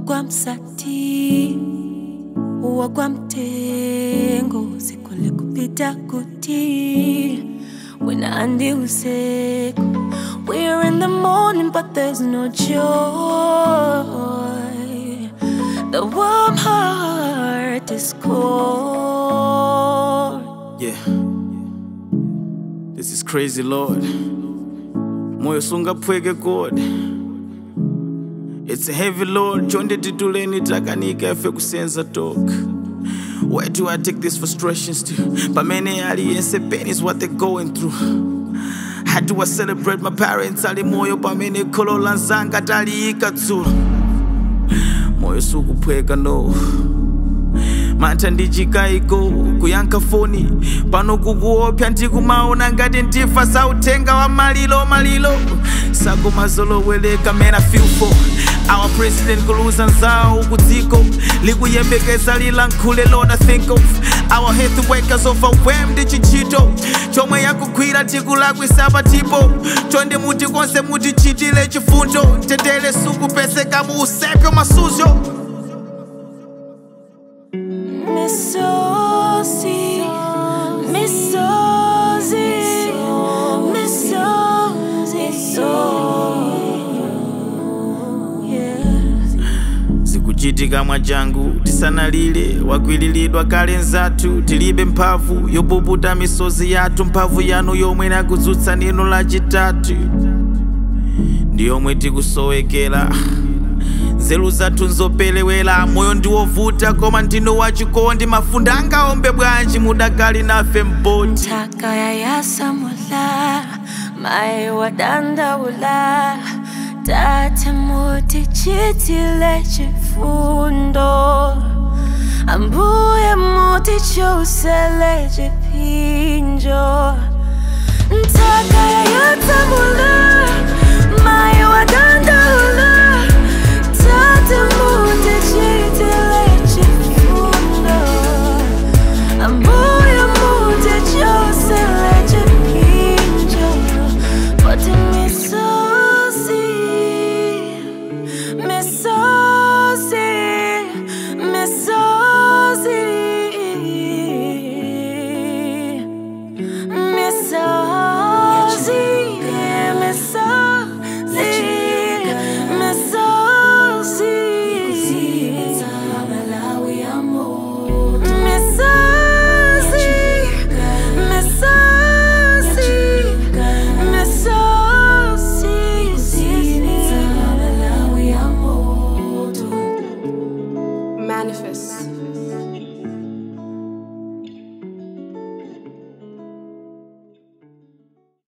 wakwamsati wakwamtengo sikhole kupita kuti wena andi usiku we're in the morning but there's no joy the warm heart is cold Yeah. This is crazy, Lord. Moyo sungaphweke God. It's heavy, Lord. Chonde tituleni takanika ife kusenza talk. Where do I take these frustrations to? Pamene aliyense pain is what they're going through. How do I celebrate my parents? Ali moyo pamene kholo lanzanga taliika dzulo. Moyo sukuphweka no. mantha ndichikayiko kuyankha foni pano kukuopsa ndikumaona ngati ndifa sautenga wa malilo malilo sakomazolowereka man I feel for our president kuluza nzawo kudziko likuyembekeza lilankhule Lord I think of our health workers overwhelmed chichito chomwe yakugwira tikulakwisa patipo chonde muti konse mutichitire chifundo mtendere sukupeseka mu usepyo masuzo Misozi, misozi, misozi, yes. zikuchitika mwachangu tisanalire wakwiliridwa kale nzathu tilibe mphamvu yopukuta misozi yathu mphamvu yanu yomwe nakudzutsa nino lachitatu ndi yomwe tikusowekera nzeru zathu nzopelewera moyo ndiwovuta koma ndinu wachikondi mafundo angaombe bwanji mudakali nafe mpoti Taka ya yasamula, mai wadandaula Tate muti chitile chifundo Ambuye muti chusele chipinjo Taka ya yasamula